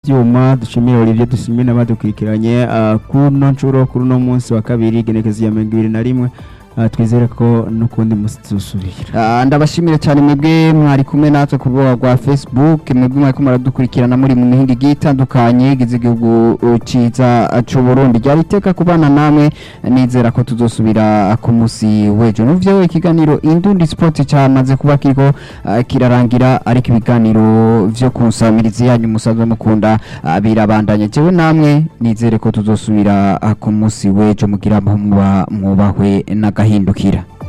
bw'ivyuma dushimire Olivier dushimire n'abadukurikiranye ah, kuno ncuro kuri uno munsi wa kabiri genekezo ya mirongo ibiri na rimwe Ah, twizere ko n'ukundi musi tuzosubira Ah, ndabashimire cyane mwebwe mwari kumwe natwe ku rubuga rwa facebook mwebwe mwari kumwe muradukurikirana muri mu mihinga igiye itandukanye igize igihugu uh, ciza uh, c'u Burundi ryari iteka kubana namwe nizera ko tuzosubira ku musi w'ejo n'uvyo ikiganiro Indundi Sport cyamaze kuba kiriko uh, kirarangira ariko ibiganiro vyo kusamiriza yanyu musanzwe mukunda uh, birabandanya jewe namwe nizere ko tuzosubira uh, ku musi w'ejo mugira aho muba mwubahwe n'agahindukira